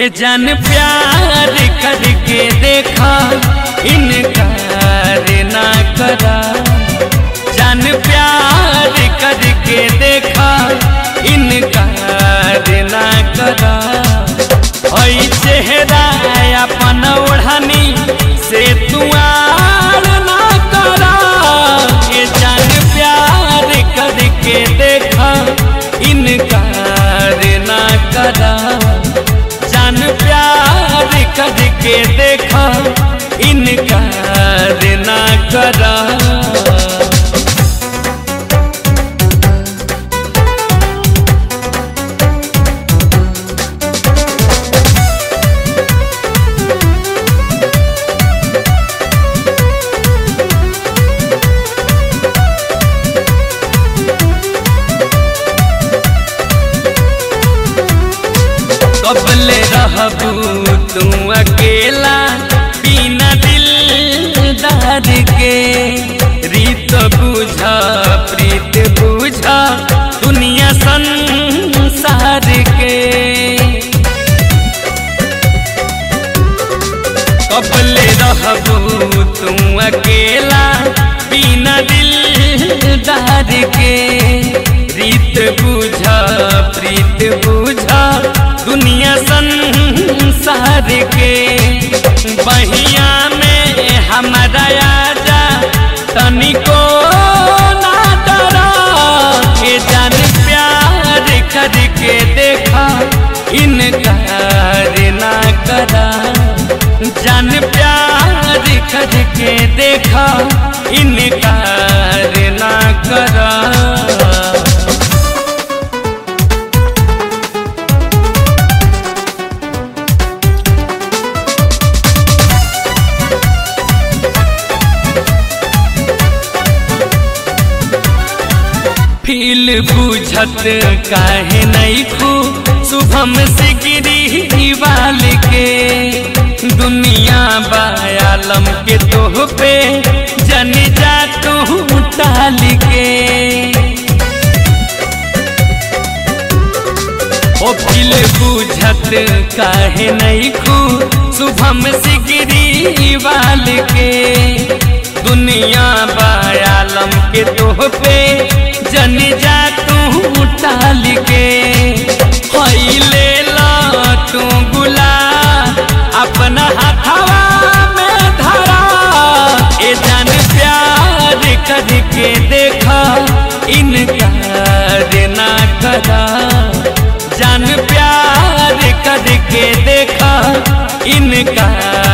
ये जान प्यार करके देखा इनकार ना करा जान प्यार करके देखा इनकार ना करा ओई चेहरा अपन ओढ़नी से तुआर ना करा ये जान प्यार करके देखा इनकार ना करा जान प्यार करके देखा इनकार ना करा कबले रहबू तू अकेला बिना दिलदार के रीत बुझा प्रीत बुझा दुनिया संसार के कबले रहबू तू अकेला बिना दिलदार के रीत बुझा प्रीत बुझा दुनिया संसार के बहिया में हमारा आजा तनिको ना डरा के जान प्यार करके देखा इनकार ना करा जान प्यार करके देखा इनकार ना करा फील बुझत काहे नहीं खू शुभम से गिरी वाल के दुनिया बायालम के तोह पे जन जा तू टाल के ओ फील बुझत काहे नहीं खू शुभम से गिरी वाल के दुनिया बायालम के तोह पे जन जा तू टाल के हई ले ला तू गुला अपना हथवा में धरा ए जान प्यार करके देखा इनकार ना करा जान प्यार करके देखा इनकार